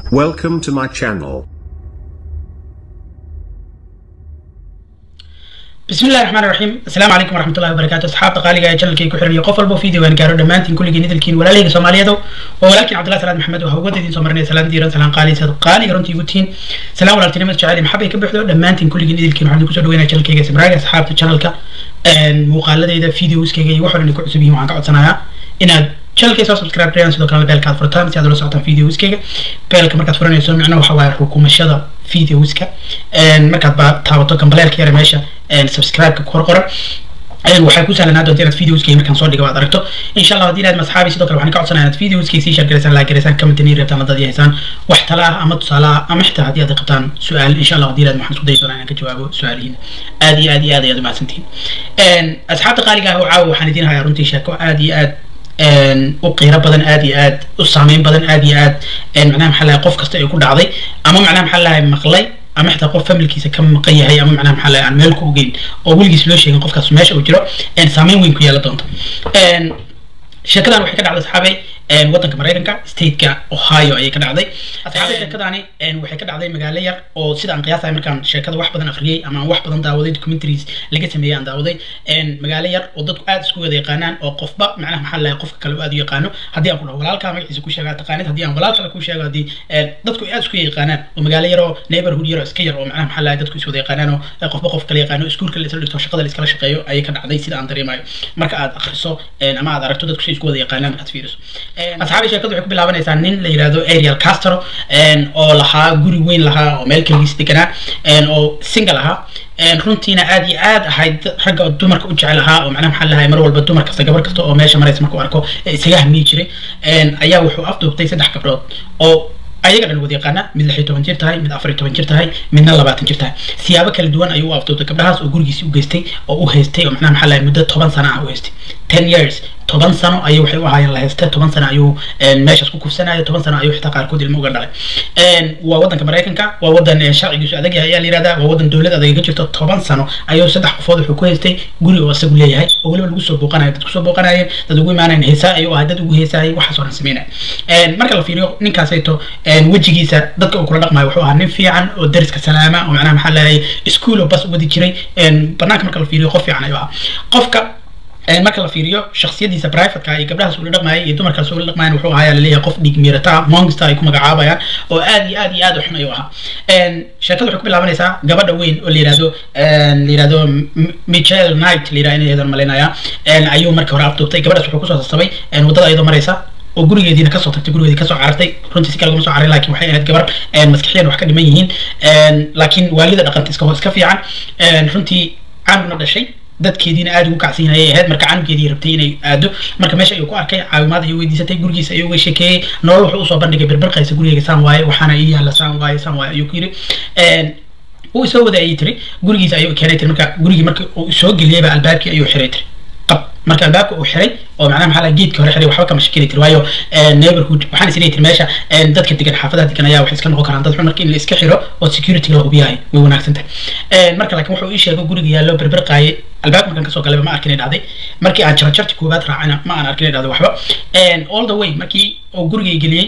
Welcome to my channel. بسم الله الرحمن الرحيم السلام عليكم ورحمة الله وبركاته أصحاب قالي جلكي كحرمي قفل بو فيديو وان كارو دمانتين كل جنيد الكين ولا ليك سوماليدو ولكن عبد الله سلام محمد وهو ودي دين سومرني سلام ديران سلام قالي سد قالي رنتي يوتين سلام ولا تنمت جعلي محبة كبحدو دمانتين كل جنيد الكين وحنا كسر دوينا جلكي سمراجع أصحاب الشانل كا مقالة إذا فيديوز كي وحنا نكون عصبي معك عصناها إن channelkay soo subscribe garayaan sidoo kale beelka aad furtaan si aad ula socotaan videoskayga beelka markaad furanayso micno waxa waaye xukuumashada videoska markaad ba taabato gambaleelka yare meesha subscribe-ka kor qoran waxay ku sahlanaa doonta inaad videoskay markaan soo dhigo aad aragto insha allah haddii inaad masxaabi sidoo kale waxaan ka codsanaya inaad videoskay sii share garaysaan like garaysaan commentani reebtaan haddaad haysaan wax tala ah ama tusaale ah ama xitaa haddii aad qabtaan su-aal insha allah haddii inaad waxaan isku dayi doonaa inaan ka jawaabo su-aalihiina aad iyo aad iyo aad ayaad umahadsantihiin asxaabta qaaliga ah oo caawa waxaan idiin hayaa runtii sheeko aad iyo aad u qiiro badan aad iyo aad u saameyn badan aad iyo aad macnaha maxaa lahay qof kasta ay ku dhacday ama macnaha maxaa lahay maqlay ama xitaa qof familkiisa ka maqan yahay ama macnaha maxaa lahay aan meel ku ogeyn oo weligiis loo sheegin qofkaas meesha uu jiro saameyn weyn ku yeelan doonto sheekadan waxay ka dhacday saxaabay waddanka maraykanka stateka ohio ayay ka dhacday asxaabay sheekadani waxay ka dhacday magaalo yar oo sida aan qiyaasahay markaan sheekada wax badan akhriyey ama aan wax badan daawaday documentaries laga sameeyey aan daawaday magaalo yar oo dadku aad isku wada yaqaanaan oo qofba macnaha maxaa lahay qofka kale aad u yaqaano haddii aan ku dhaho walaalkaa magaciisa ku sheega taqaanid haddii aan walaal kale ku sheego haddii dadku aad isku yaqaanaan oo magaalo yar oo neighborhood yar oo iska yar oo macnaha maxaa lahay dadku is wada yaqaanaan oo qofba qof kale yaqaano iskuulka la isla dhigto shaqada la iskala shaqeeyo ayay ka dhacday sida aan dareemayo marka aad akhriso ama aad aragto dadku si isku wada yaqaanaan markaad fiiriso asxaabi sheekadu waxay ku bilaabanaysaa nin la yidhahdo ariel castro oo lahaa guri weyn lahaa oo meel kaligiis deganaa oo single ahaa runtiina aad iyo aad ahayd ragga dumarka u jecel ahaa oo macnaha maxaa lahay mar walba dumar kasta gabar kasta oo meesha maraysa markuu arko isaga hamiyi jiray ayaa wuxuu afduubtay saddex gabdhood oo ayaga dhan wada yaqaana mid lix iyo toban jir tahay mid afar iyo toban jir tahay midna labaatan jir tahay siyaabo kala duwan ayuu u afduubtay gabdhahaas oo gurigiisi u geystay oo u haystay oo macnaha maxaa lahay muddo toban sano ah u haystay ten years toban sano ayuu waxay u ahaayeen la haysta toban sano ayuu meeshaas ku kufsanaya toban sano ayuu xitaa qaarkood ilmo uga dhalay waa waddanka maraykanka waa waddan sharcigiisu adag yahay ayaa la yihahdaa waa waddan dowlad adag ka jirto toban sano ayuu saddex qofood wuxuu ku haystay guri oo isagu leeyahay oo weliba lagu soo booqanayo dad kusoo booqanayeen dad ugu imaanayen heesaa ayuu ahay dad ugu heesaayay waxaas oo dhan sameynaya marka la fiiriyo ninkaasayto wejigiisa dadka uu kula dhaqmayo wuxuu ahaa nin fiican oo dariska salaama oo macnaha maxaa leeyahay iskuul oo bas wadi jiray banaanka marka la fiiriyo qof fiican ayuu ahaa qofka marka la fiiriyo shaksiyadiisa privateka iyo gabdhahaas ula dhaqmaayay iyo dumarkaas ula dhaqmayan wuxuu ahaa laleeyahay qof dhiig miirata monster ay ku magacaabayaan oo aad iyo aad iyo aad u xun ayuu ahaa sheekada waxay ku bilaabanaysaa gabadha weyn oo la yihahdo la yihahdo michel knight la yihahdo inay yadan malaynaya ayuu marka hore afduubtay gabadhaas wuxuu kusoo sasabay waddada iyadoo maraysa oo gurigeediina kasoo tagtay gurigeedii kasoo carartay runtii si kale kuma soo carray laakiin waxay ahayd gabar maskaxiyan wax ka dhiman yihiin laakiin waalida dhaqanta iska iska fiican runtii caanugna dhashay dadkeediina aad ugu kacsan ayay ahayd marka canugeedii rabtay inay aado marka meesha ayuu ku arkay caawimaad ayuu weydiisatay gurigiisa ayuu uga sheekeeyey nolol wuxuu usoo bandhigay birbirqaysa gurigeyga saan waaye waxaana ii yaalla saan waaye saan waaye ayuu ku yidhi uu soo wada ayay tiri gurigiisa ayuu keenay tiri marka gurigii marka uu soo geliyeyba albaabkii ayuu xiray tiri qab marka albaabka uu xiray oo macnaha maxaa geedka hore xiray waxba kama shakili tiri waayo neighborhood waxaan isleeyahay tiri meesha dadka degan xaafadaha degan ayaa waxay iska noqon karaan dad xun marka in la iska xiro oo security la hubiyahay way wanaagsan tahay marka laakiin wuxuu ii sheegay guriga yaallo berbirqaayay albaabka markaan kasoo galayba ma arkin ay dhacday markii aan jarjarti koowaad raacayna ma aan arkin ay dhacday waxba all the way markii uu gurigay geliyey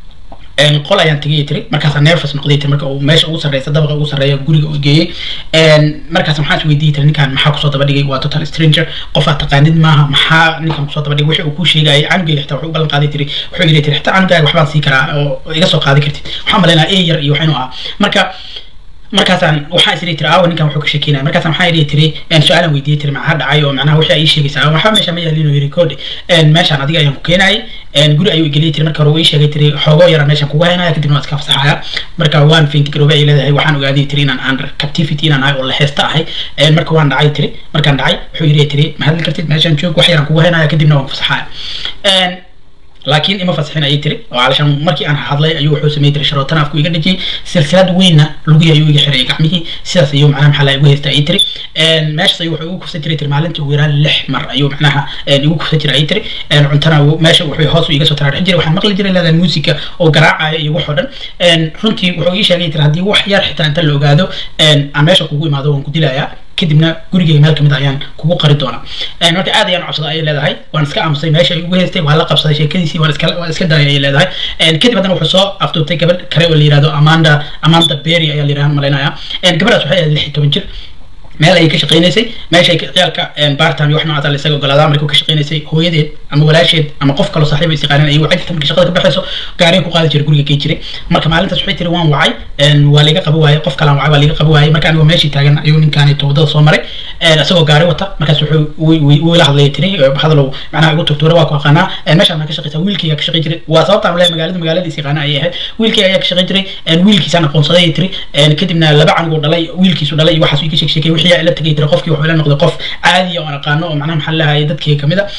qol ayaan tegay tiri markaasa nervous noqday tiri marka uu meesha ugu sarreysa dabaqa ugu sarreeya guriga uu geeyey markaas maxaan is weydiiyey tiri ninkan maxaa kusoo daba dhigay waa total stranger qof aad taqaanid maaha maxaa ninkan kusoo daba dhigay wixii uu kuu sheegayay canugeyga xitaa wuxuu u ballan qaaday tiri wuxuu yidhi tiri xitaa canugaaga waxbaan sii karaa oo iga soo qaadi kartid waxaan malaynaa e yar iyo waxaynu ahaa marka markaasaan waxaan isiri tiri aawa ninkan wuxuu ka sheekeynaya markaasaan waxaan idhi tiri su-aalan weydiiyey tiri maxaa dhacay oo macnaha wixii ay ii sheegaysaa waxba meesha ma yaalin oo yiri koodhe meeshaan adiga ayaan ku keenayay guri ayuu igeliyey tiri marka hore uu ii sheegay tiri xoogo yara meeshaan kugu haynaya kadibna waan iska fasaxaya marka waan fainti garoobe ay leedahay waxaan ogaaday tiri inaan under captivity inaan ahay oo la heesta ahay marka waan dhacay tiri markaan dhacay wuxuu yidhi tiri ma hadli kartid meeshaan joog wax yaraan kugu haynaya kadibna waan fasaxaya laakiin ima fasixin ayay tiri oo calashaan markii aan hadlay ayuu wuxuu sameeyey tiri sharootana afku iga dhajiyey silsilad weynna lugihii ayuu iga xirayay gacmihii sidaas ayuu macnaha maxaa igu haysta ayay tiri meeshas ayuu wuxuu igu kufsan jiray tiri maalintii ugu yaraan lix mar ayuu macnaha igu kufsan jiray ayay tiri cuntana meesha wuxuu hoos iga soo taraadhixin jiray waxaan maqli jiray leedahay muusiga oo garaacaya iyo wax oo dhan runtii wuxuu ii sheegay tiri haddii wax yar xitaa inta la ogaado aan meesha kugu imaado waan ku dilayaa kadibna gurigeyga meel kamid ayaan kugu qari doonaa marka aad ayaan cabsada ayay leedahay waan iska aamusay meesha ay ugu heystay waan la qabsaday sheekadiisii waan iska waan iska daayay ayay leedahay kadib haddana wuxuu soo afduubtay gabadh kale oo la yihahdo amanda amanda berry ayaa la yidhaha malaynaya gabadhaas waxay ahayd lix iyo toban jir meel ayay ka shaqaynaysay meeshay ciyaalka bartime iyo wax noocaas la isaga ogolaadaa markay ka shaqaynaysay hooyadeed ama walaasheed ama qof kaloo saaxiib ay isaqaaneen ayay wacay jirta markay shaqada ka baxayso gaariga ku qaadi jiray guriga gey jiray marka maalintaas waxay tiri waan wacay waa liga qaba waayey qof kalaan wacay waa liga qaba waayey marka anigoo meeshii taagan ayuu ninkaani towdada soo maray isagoo gaari wata markaas wuxuu wuu ila hadlaya tiri hadalow macnaha igu tugtuura waa ku aqaanaa meeshaan maa ka shaqaysaa wiilkayga ka shaqay jiray waa sababta aan leeyahay magaalada magaalada is yaqaana ayay ahayd wiilkayga ayaa ka shaqay jiray wiilkiisaan aqoonsaday tiri kadibna laba canugoo dhalay wiilkiisu dhalay iyo waxaas ii ka sheeg sheekay wixii ila tagay tiri qofkii wuxuu ila noqday qof caadiya oo aan aqaano oo macnaha maxaa lahaye dadkii kamid a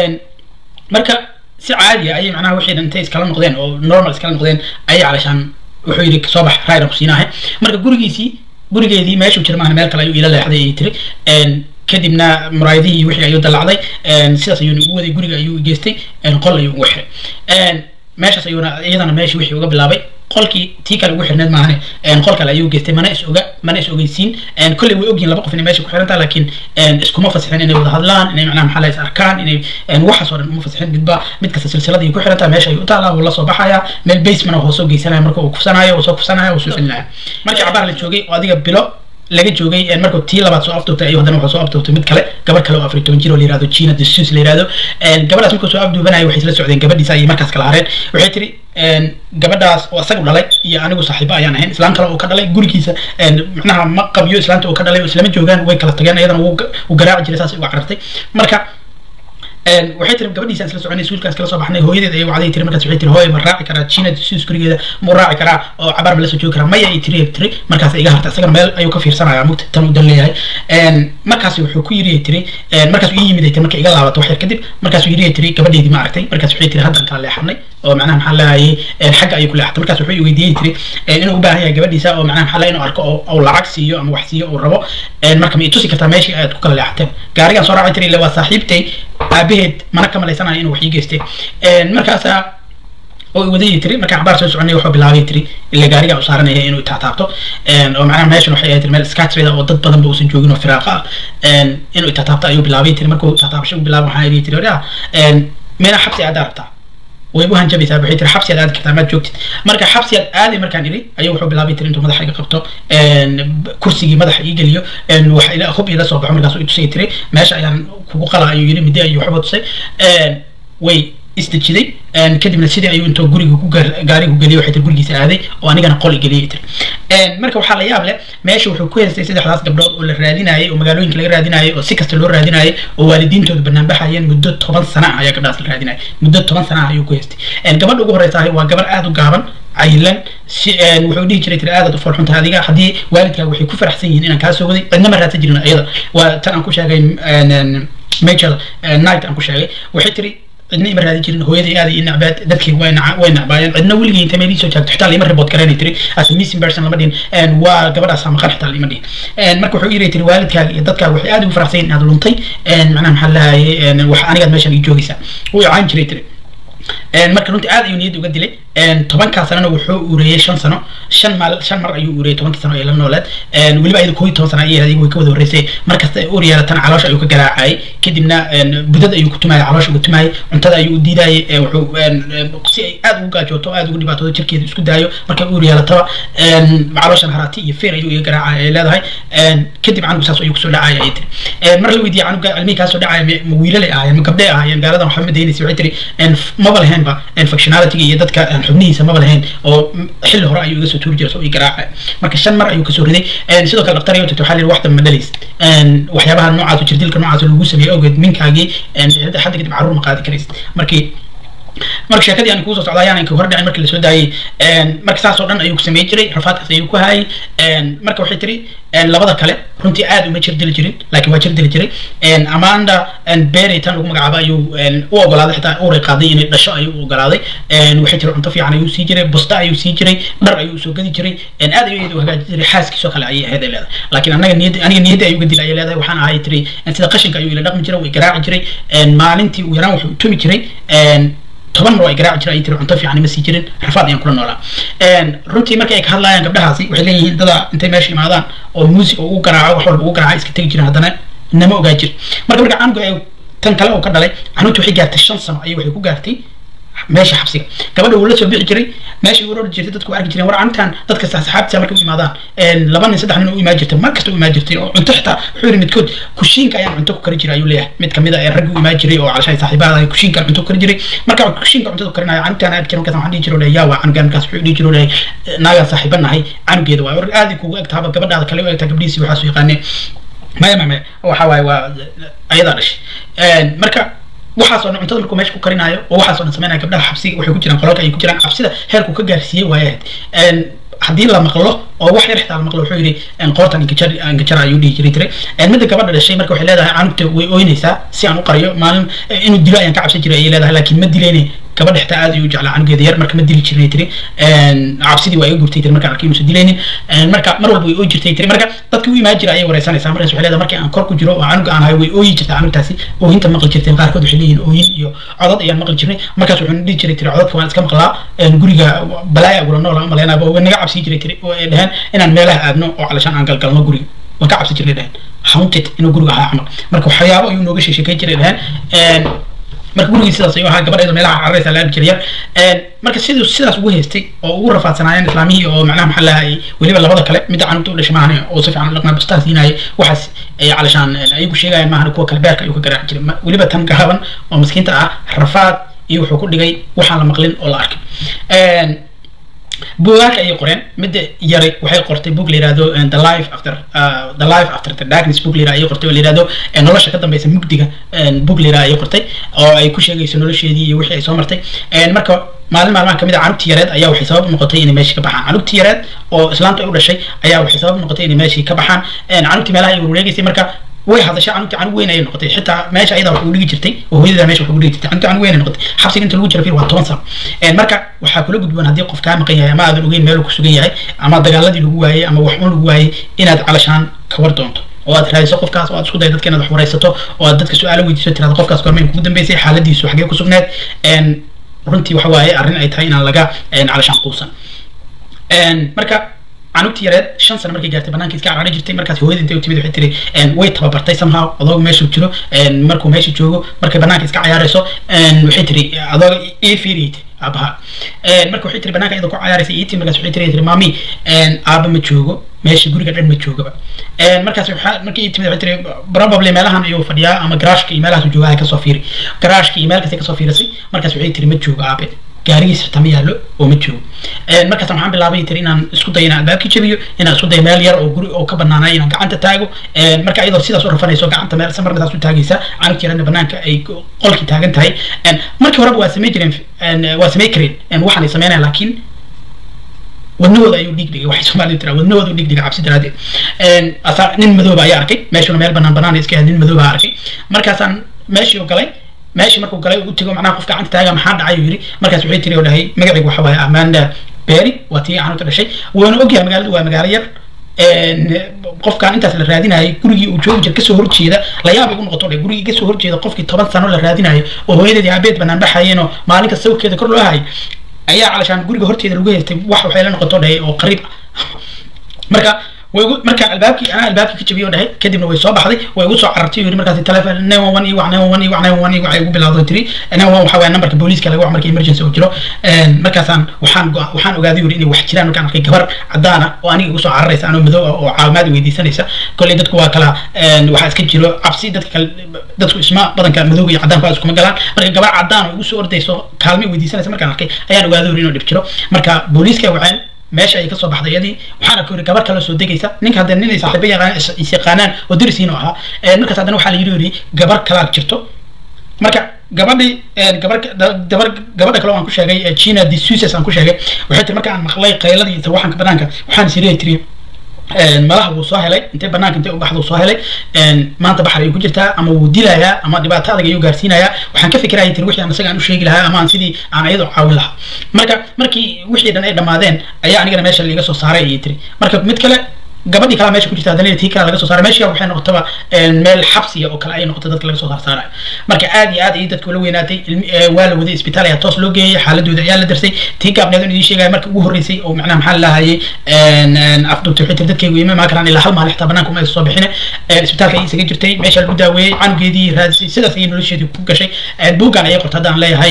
marka si caadiya ayay macnaha wixii intay iskala noqdeen oo normal iskala noqdeen ayay calashaan wuxuu yidhi soo bax raydan ku siinahay marka gurigiisii gurigeedii meeshuu jira maahna meel kale ayuu ila leexday ayay tiri kadibna muraayadihii wixii ayuu dallacday sidaas ayuuna ugu waday guriga ayuu geystay qol ayuu ugu xiray meeshaas ayuuna iyadana meeshii wixii uga bilaabay qolkii tii kale ugu xirneed maahane qol kale ayuu geystay mana is oga mana is ogeysiin kolley way ogyihin laba qof inay meesha ku xiran tahay laakiin iskuma fasixin inay wada hadlaan inay macnaha maxaa la is arkaan inay waxaas oo dhan uma fasixin midba mid kasta silsilada ay ku xiran tahay meesha ayuu u taalaa wuu la soo baxaya meel basement oo soo geysanaya marka uu kufsanaayo uu soo kufsanaya uu soo celinaya markii cabaar la joogay oo adiga bilo laga joogay markuu tii labaad soo afduubtay ayuu haddana wuxuu soo afduubtay mid kale gabar kale oo afar iyo toban jir oo la yihahdo gina desus la yihahdo gabadhaas markuu soo afduubanayay waxay isla socdeen gabadhiisa ayay markaas kala hareen waxay tiri gabadhaas oo isagu dhalay iyo anigu saaxiibo ayaan ahayn islaan kale uu ka dhalay gurigiisa macnaha ma qabyo islaanta uu ka dhalay oo islama joogaan way kala tageen iyadana wuu garaaci jiray saas uga carartay marka waxay tiri gabadhiisaan isla soconay wiilkaas kala soo baxnay hooyadeed ayay wacday tiri markaas waxay tiri hooy ma raaci karaa jiina sus gurigeeda muu raaci karaa oo cabaar ma la soo joogi karaa maya ay tiri tiri markaas iga harta isagana meel ayuu ka fiirsanaya mugta tan uu dan leeyahay markaas wuxuu ku yiri tiri markaas ii yimid ay tiri marka iga laabato wax yar kadib markaasuu yiri tiri gabadheedii ma aragtay markaas waxay tiri haddan kala leexanay oo macnaha maxaa leeyahay xagga ayuu ku leexatay markaas wuxuu weydiiyey tiri inuu u baahan yahay gabadhiisa oo macnaha maxaa inuu arko oo lacag siiyo ama wax siiyo uu rabo marka ma i tusi kartaa meeshii aad ku kala leexateen gaarigaan soo raacay tiri ille waa saaxiibtay aabaheed mana ka malaysanayo inuu wax ii geystay markaasaa oo wadayay tiri markaan cabaar soo soconay wuxuu bilaabay tiri ila gaariga u saaranaya inuu taataabto oo macnaha meeshan waxay ahayd meel scatchreeda oo dad badan ba uusan joogin oo firaaqa ah inuu taataabto ayuu bilaabay tiri markuu taataabasho u bilaabay waxaa yidhi tiri oraa meena xabsi aad rabtaa way u hanjabaysaa waxay tiri xabsi aad aadi kartaa maad joogtid marka xabsi aad aaday markaan idhi ayuu wuxuu bilaabay tiri intuu madaxa iga qabto kursigii madaxa ii geliyo wax ila hub ila soo baxo markaasuu itusay tiri meesha ayaan kugu qala ayuu yidhi midi ayuu waxba tusay way isdejiday kadibna sidii ayuu intuu guriga ku gaariga ku geliyay waxay tiri gurigiisa aaday oo anigana qol i geliyay tiri marka waxaa la yaab leh meesha wuxuu ku haystay saddexdaas gabdhood oo la raadinayay oo magaalooyinka laga raadinayay oo si kasta loo raadinayay oo waalidiintooda banaanbaxayeen muddo toban sana ah ayaa gabdhahaas la raadinayay muddo toban sana ah ayuu ku haystay gabadha ugu horeysa waa gabar aada u gaaban cayilan si wuxuu dhihi jiray tiri aadaad u foolxuntahay adiga haddii waalidkaaga waxay ku faraxsan yihiin inaan kaa soo waday cidna ma raadsan jirin iyada waa tan aan ku sheegay major night aan ku sheegay waxay tiri cidna ima raadin jirin hooyaday aada i nacbaad dadkii way way nacbaayeen cidna weligii intay meel soo jaagto xitaa lima report garanay tiri as missing person lama dhihin waa gabadhaas maqan xitaa lima dhihin marka wuxuu yiri tiri waalidkaaga iyo dadkaaga waxay aada ugu faraxsan yihin inaad luntay macnaha maxaa lahaye wax anigaad meeshan ii joogaysaa wuu icaan jiray tiri marka runtii aad ayuu niyadda uga dilay tobankaa sanana wuxuu ureeyey shan sano shan maal shan mar ayuu ureeyey tobankii sano ee la nooleed weliba ayada koob iyo toban sana ayay ahayd way ka wada horreysay markasta ur yeelatana caloosha ayuu ka garaacayay kadibna budad ayuu ku tumayay caloosha ugu tumayay cuntada ayuu u diidayay wuxuu si ay aad ugu gaajooto aad ugu dhibaatoodo jirkeeda isku daayo markay ur yeelataba calooshan haraati iyo feer ayuu iga garaacaya ay leedahay kadib canugu saas ayuu kusoo dhacaya ay tiri mar la weydiiyey canuga cilmihii kaasoo dhacaya ma wiilalay ahaayeen ma gabdhay ahaayeen gaaladan waxba ma daynaysa waxay tiri maba lahaynba functionality iyo dadka xubnihiisa maba lahayn oo xilli hore ayuu iga soo tuuri jiray soo ii garaacay marka shan mar ayuu kasoo riday sidoo kale dhaktar ayuu tagtay waxaa la yidhi waxdan ma dhalays waxyaabaha noocaas jirdilka noocaas lagu sameeyey awgeed minkaagii hadda kadib carruur ma qaadi karaysid markii marka sheekadii aan kuusoo socda ayaan hore dhicin markii lasoo daayey marka saas oo dhan ayuu samey jiray rafaadkaas ayuu ku hayay marka waxay tiri labada kale runtii aad uma jirdili jirin laakiin waa jirdili jiray amanda berry tan ugu magacaaba ayuu u ogolaaday xitaa uray qaaday inay dhasho ayuu u ogolaaday waxay tiri cunto fiican ayuu sii jiray busta ayuu sii jiray dhar ayuu usoo gadi jiray aad ayuu iyada u hagaaji jiray xaaskiisoo kale ayay ahayd ay leedahay laakiin anaga niyadda aniga niyadda ayuu uga dilay ayay leedahay waxaan ahay tiri sida qashinka ayuu ila dhaqmi jiray way garaaci jiray maalintii uu yaraan wuxuu tumi jiray toban oo ay garaaci jireen ay tiri cunto fiican ima sii jirin rafaad ayaan kula noolaa runtii markay ay ka hadlayaan gabdhahaasi waxay leeyihiin dada intay meesha imaadaan oo muusig oo ugu garaaco wax walba ugu garaaca iska tegi jireen haddana nama ogaa jir marka marka canuga ay tan kale oo ka dhalay canuurtii waxay gaartay shan sano ayay waxay ku gaartay meesha xabsiga gabadha wuu la soo bixi jiray meesha uu orori jirtay dadku arki jireen war canutan dadka saxaabtiisa markay u imaadaan laba nin saddex nin u imaan jirtay mar kasta u imaan jirtay oo cunto xitaa wuxuu yidhi midkood kushiinka ayaan cunto ku kari jiray ayuu leeyahay mid kamid a ee raggi u imaan jiray oo calashay saaxiibada ay kushiinka cunto ku kari jiray marka kushiinka cuntada karinaya canutan arki jiray markaas waxaan dhihi jiray yaa waa canugan markaas wuxuu dhihi jiray naagaan saaxiiba nahay canugeeda waa war aad kugu eg tahaba gabadhaada kale u egtaa gabdhihiisi waxaas u yaqaaneen maya maya maya waxa waaye waa ayadaa dhashay marka waxaasoo dhan cuntada markuu meesha ku karinaayo oo waxaasoo dhan sameynaya gabdhaha xabsiga waxay ku jiraan qolalka ay ku jiraan cabsida heerku ka gaarsiiyey waaya ahayd haddii la maqlo oo wax yar xitaa la maqlo wuxuu yidhi qoortan inkajar inkajar ayuu dhihi jiray tire midda gabadha dhashay marka waxay leedahay canugta way ooynaysaa si aan u qariyo maalin inuu dilo ayaan ka cabsan jiray ayay leedahay laakiin ma dilayne gabadha xitaa aad ayuu jeclaa canugeeda yar marka ma dili jirnay tiri cabsidii waa iga gurtay tiri markaan arkay inuusan dilaynin marka mar walba way ooyi jirtay tiri marka dadkii u imaan jira ayay wareysanaysaa markaas waxay leedahay markii aan kor ku jiro oo canuga aan hayo way ooyi jirtay canugtaasi ooyinta maqli jirtay qaarkood waxay leeyihin ooyin iyo codad ayaan maqli jirnay markaas wuxuu dhihi jiray tiri codadka waan iska maqlaa guriga balaaya agula nool aan maleynaaba waa naga cabsi jiray tiri oo ay dhaheen inaan meelaha aadno oo calashaan aan galgalno guriga waan ka cabsi jirnay dhaheen haunted inuu guriga ahaa camal marka waxyaabo ayuu nooga sheekeyn jiray dhaheen marka gurigii sidaas ayuu ahaa gabadheedu meelaha cararaysa la arki jiray yar marka siduu sidaas ugu haystay oo ugu rafaadsanaayeen islaamihii oo macnaha maxaa lahay weliba labada kale midda canugta u dhashay maahan oo si fiican dhaqnaa bustaa siinayay waxaas ay calashaan ayagu sheegayaan maahan kuwa kale beerka ayuu ka garaaci jiray weliba tan gaaban oo miskiinta ah rafaad iyo wuxuu ku dhigay waxaan la maqlin oo la arkay buugaagka ayay qoreen midda yaray waxay qortay book la yihahdo the life after uh, the life after the darkness book la yihahdo ayay qortay oo la yihahdo nolosha ka dambeysa mugdiga book la yihahdo ayay qortay oo ay ku sheegayso nolosheedii iyo wixii ay soo martay marka maalin maalmaha kamid a canugtii yareed ayaa waxay sabab noqotay inay meeshii ka baxaan canugtii yareed oo islaamta ay u dhashay ayaa waxay sabab noqotay inay meeshii ka baxaan canugtii meelaha ay wareegaysay marka way hadashay canugtii canug weyn ayay noqotay xitaa meesha ayada wax ugu dhigi jirtay oo hooyada meesha wax ugu dhigi jirtay canugtii canug weyn ay noqotay xabsiga inta lagu jira fir waa toban sano marka waxaa kula gudboon haddii qof kaa maqan yahay ama aadan ogeyn meel ku sugan yahay ama dagaaladii lagu waayey ama wax un lagu waayey inaad calashaan ka war doonto oo aad raadiso qofkaas oo aad isku dayo dadka inaad wax waraysato oo aad dadka su-aalo weydiiso tirada qofkaas gormeyn kugu dambeysay xaaladiisu xagee ku sugneed runtii waxa waaye arrin ay tahay inaan laga calashaan quusan marka canugtii yareed shan sano markay gaartay banaanka iska carari jirtay markaas hooyada intay u timid waxay tiri way tababartay somehow adooga meeshuu jiro markuu meesha joogo markay banaanka iska cayaarayso waxay tiri adooga ii fiiriyay tiri aabaha marka waxay tiri banaanka iyadoo ku cayaaraysa ii tiri markaas waxay tiri tiri maami aaba ma joogo meesha guriga dhan ma joogaba markaas markii ii timid waxay tiri probably meelahan ayuu fadhiyaa ama garaashka iyo meelahaas joogaa kasoo fiiri garaashka iyo meel kasta kasoo fiirisay markaas waxay tiri ma joogo aabe gaarigiisa xitaa ma yaallo oo ma joogo markaas waxaan bilaabay tiri inaan isku dayo inaan albaabkii jabiyo inaan isku dayo meel yar oo guri oo ka banaanay inaan gacanta taago marka iyadoo sidaas u rafanayso gacanta meel samarnadaas u taagaysa canug yarana banaanka ay qolkii taagan tahay markii horeba waa samey jireen waa samey kareen waxaanay sameynaya laakiin wadnahooda ayuu dhiig dhigay waxay soomaalidu tiraa wadnahooda dhiig dhigay cabsi daraadeed asaa nin madooba ayaa arkay meeshuna meel banaan banaan iska nin madooba arkay markaasaan meeshii u galay meeshii markuu galay u tego macnaha qofka gacanta taaga maxaa dhacay yiri markaas waxay tiri oo dhahay magacaygu waxa waaye amanda berry waa tii canuurta dhashay wuuna ogyahay magaaladu waa magaalo yar qofkaan intaas la raadinayay gurigii uu joogi jir kasoo horjeeda layaabay u noqoto dhe gurigii kasoo horjeeda qofkii toban sano la raadinayo oo hooyadeedii aabeed banaan baxayeen oo maalinka sawirkeeda kor loo hayay ayaa calashaan guriga horteeda lagu haystay wax waxay la noqoto dhahay oo qariib marka way marka albaabkii anaa albaabkii ka jabiyay oo dhahay kadibna way soo baxday way igu soo carartay yiri markaas telefoon nine one one iyo wax nine one one iyo wax nine one one iyo waxay ugu bilowday tiri nine one waxa waaye nambarka booliiska laga wax marka emergency uu jiro markaasaan waxaan waxaan ogaaday yiri inay wax jiraan markaan arkay gabar cadaan ah oo aniga igu soo cararaysa anoo madow ah oo caawimaad weydiisanaysa kolley dadku waa kala waxaa iska jiro cabsi dadka kale dadku isma badanka madowga iyo cadaanku aad iskuma galaan marka gabar cadaan oo igu soo ordayso kaalmo weydiisanaysa markaan arkay ayaan ogaaday yiri inuu dhib jiro marka booliiska waxaan meesha ay kasoo baxday iyadii waxaana ku yiri gabar kale soo degaysa ninka haddana nin ay saaxiibo yaqaan is yaqaanaan oo darisiin oo ahaa markaas haddana waxaa la yiri yiri gabar kalaad jirto marka gabadhii gabar gabar gabadha kale waan ku sheegay china de suices aan ku sheegay waxay tiri marka aan maqlay qayladii sawaxanka banaanka waxaan isiri tiri malaha wuu soo helay intay banaanka intay u baxda soo helay maanta baxar ayuu ku jirtaa ama wuu dilayaa ama dhibaato adag ayuu gaarsiinayaa waxaan ka fikiraya tiri wixii aan isaga aan u sheegi lahaa ama aan sidii aan iyadoo caawin lahaa marka markii wixii dhan ay dhammaadeen ayaa anigana meesha liiga soo saaray ayay tiri marka mid kale gabadhii kale meesha ku jirta haddana tii kale laga soo saaray meesha waxay noqotaba meel xabsiya oo kale ay noqotay dadka laga soo saarsaarayo marka aad iyo aad ayay dadka ula weynaatay waa la waday isbitaal ayaa toos loo geeyay xaaladooda ayaa la darsay tii gaabneed in idiin sheegaya markii ugu horreysay oo macnaha maxaa lahayay afdubta waxay tiri dadkaygu ima maa karaan ilaa hal maalin xitaa banaanka uma aysa soo bixine isbitaalka ayay isaga jirtay meesha lagu daaweeyey canugeedii raadisay sidaas ayay nolosheedii ku gashay buuggan ayay qorta haddaan leeyahay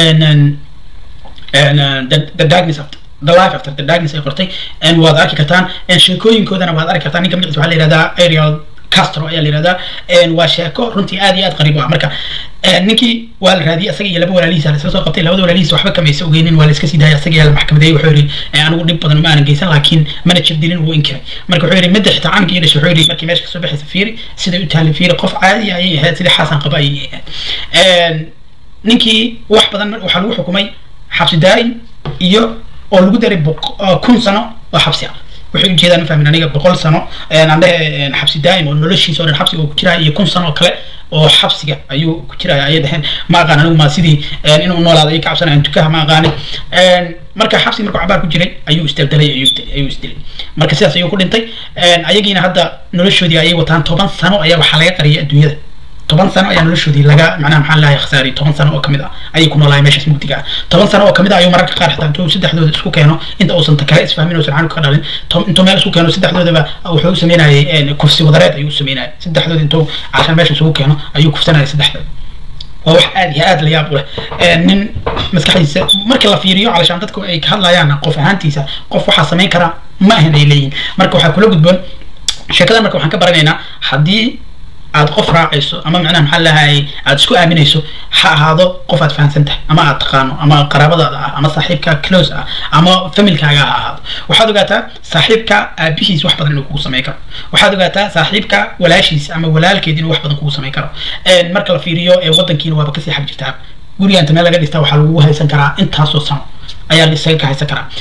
the darkness of the life after the darkness ay qortay waad arki kartaan sheekooyinkoodana waad arki kartaan ninka magaciisa waxaa la yihahdaa ariel castro ayaa la yihahdaa waa sheeko runtii aad iyo aad qariib ah marka ninkii waa la raadiyey asaga iyo laba walaalihiisa la isla soo qabtay labada walaalihiisa waxba kamaysa ogeynin waa la iska sii daayay asaga yaa la maxkamadeeyey wuxuu yidhi anigu dhib badan ma aanan geysan laakiin mana jabdilin wuu inkiray marka wuxuu yidhi midda xitaa caanka iyo dhashay wuxuu yidhi markii meesha kasoo baxaysa fiiri siday u taallay fiiri qof caadi ayay ahayd sidii xasan qaba ayay ahayd ninkii wax badan waxaa lagu xukumay xabsi daa'im iyo oo lagu daray kun sano oo xabsi ah waxay ujeedaan ma fahmin aniga boqol sano aan dhehe xabsi daa'im oo noloshiisa oo dhan xabsiga uu ku jiraya iyo kun sano oo kale oo xabsiga ayuu ku jiraya ayay dhaheen ma aqaan anigu ma sidii inuu noolaado ay ka cabsanayaan tukaha ma aqaanin marka xabsiga markuu cabaar ku jiray ayuu isdaldalay ayuu isdilay marka sidaas ayuu ku dhintay ayagiina hadda noloshoodii ayay wataan toban sano ayaa waxaa laga qariyay adduunyada toban sano ayaa noloshoodii laga macnaha maxaa lahay khasaariyay toban sano oo kamid ah ayay ku noolaayeen meeshaas mugdiga ah toban sano oo kamid ah ayuu mararka qaar xitaa intuu saddexdooda isku keeno inta uusan kale isfahmin uusan canuga ka dhalin intuu meel isku keeno saddexdoodaba wuxuu u sameynayay kufsi wadareed ayuu u sameynayay saddexdooda intuu cashan meesha isugu keeno ayuu kufsanayay saddexdooda waa wax aad iyo aad la yaab u leh nin maskaxdiisa marka la fiiriyo calashaan dadku ay ka hadlayaan qof ahaantiisa qof waxaa samayn karaa ma ahan ay leeyihin marka waxaa kula gudboon sheekadan marka waxaan ka baranaynaa haddii aad qof raacayso ama macnaha maxaa lahay aad isku aaminayso ha ahaado qof aad fahansan tahay ama aad taqaano ama qaraabadaada ah ama saaxiibka close ah ama familkaaga ha ahaado waxaad ogaataa saaxiibka aabihiis wax badan inuu kugu samayn karo waxaad ogaataa saaxiibka walaashiis ama walaalkeed inuu wax badan kugu samayn karo marka la fiiriyo ee wadankiina waaba kasii xag jirtaa guriga inta meel laga dhistaa waxaa lagu haysan karaa intaasoo sano ayaa isaga ka haysan karaa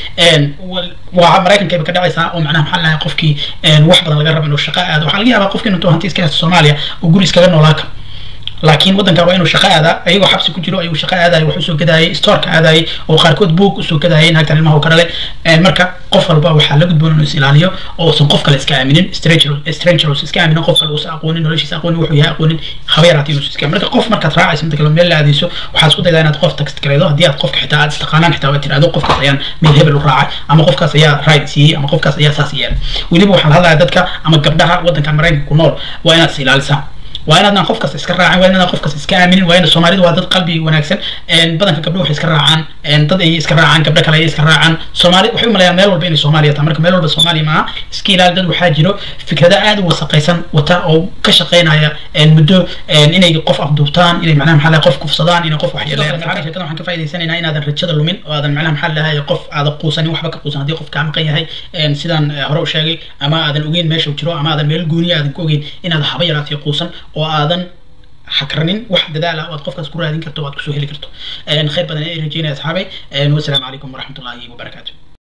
waa maraykankayba ka dhacaysaa oo macnaha maxaa lahay qofkii wax badan laga rabo inuu shaqo aado waxaa laga yaabaa qofkii intuu hanti iska haysto soomaaliya oo guri iskaga noolaa karo laakiin waddanka waa inuu shaqo aadaa ayagoo xabsi ku jiro ayuu shaqo aadayay wax usoo gadaayay storeka aadayay oo qaarkood buug usoo gadaayay naagtan ilmaha ka dhalay marka qof walba waxaa la gudboon inuu is ilaaliyo oo uusan qof kale iska aaminin strangers iska aaminin qof kale uusan aqoonin noloshiisa aqoonin wuxuu yahay aqoonin haba yaraatay inuu iska marka qof markaad raacayso inta kale meel la aadayso waxaad isku daydaa inaad qof text gareedo haddii aad qofka xitaa aad istaqaanaan xitaa waad tiraahdo qofkaas ayaan meel hebel u raacay ama qofkaas ayaa ride siiyey ama qofkaas ayaa saas yeelay weliba waxaan hadlayaa dadka ama gabdhaha waddankan maraykanka ku nool waa inaad is ilaalisaan waa inaadnaan qof kasta iska raacin waa inaadaan qof kasta iska aaminin waa ina soomaalidu waa dad qalbi wanaagsan badanka gabdho waxay iska raacaan dad ay iska raacaan gabdho kale ay iska raacaan soomaali waxay u malayaan meel walba inay soomaaliya tahay marka meel walba soomaaliya maaha iska ilaali dad waxaa jiro fikrado aad u wasaqaysan wata oo ka shaqeynaya muddo inay qof afduubtaan inay macnaha maxaa lahay qof kufsadaan inay qof waxyeeleeyaan sheekada waxaan ka faa'idaysanaynaa inaadan rajada lumin oo aadan macnaha maxaa lahay qof aadan quusanin waxba ka quusan haddii qof kaa maqan yahay sidaan hore u sheegay ama aadan ogeyn meesha uu jiro ama aadan meel gooniya aadan ku ogeyn inaad haba yaraatay quusan oo aadan hakranin wax dadaal ah oo aad qofkaas ku raadin karto oo aad kusoo heli karto khayr badan ay rajeynaya asxaabay wasalaamu calaykum waraxmatullaahi wabarakaatu